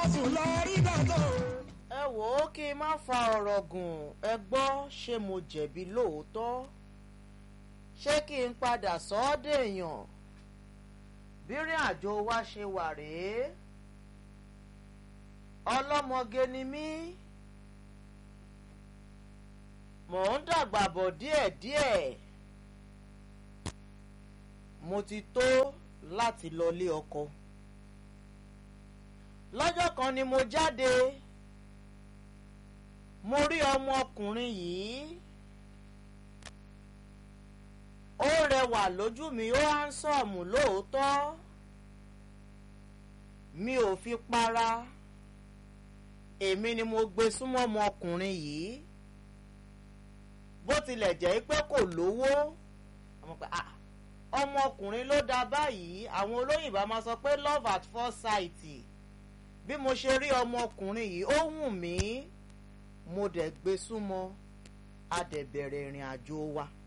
sùn lọ rí dàtọ̀. ẹ wò ó kí n má fa ọ̀rọ̀ gùn ẹ gbọ́ ṣé mo jẹ̀bi lóòótọ́ ṣé kí n padà sọ ọ́ dèèyàn bírìn àjò wa ṣe wà rèé ọlọ́mọge ni mí mò ń dàgbà bọ̀ díẹ̀díẹ̀ mo ti tó láti lọlé ọkọ lọ́jọ́ kan ni mo jáde mo rí ọmọkùnrin yìí ó rẹwà lójú mi ó hánsọ̀mù lóòótọ́ mi ò fi para èmi ni mo gbé súnmọ́ ọmọkùnrin yìí bó tilẹ̀ jẹ́ pé kò lówó ọmọkùnrin ló dá báyìí àwọn olóyìnbá máa sọ pé love at first sight bí mo ṣe rí ọmọkùnrin yìí ó wù mí mo dẹ̀ gbé súnmọ́ a dẹ̀ bẹ̀rẹ̀ ìrìn àjò wa.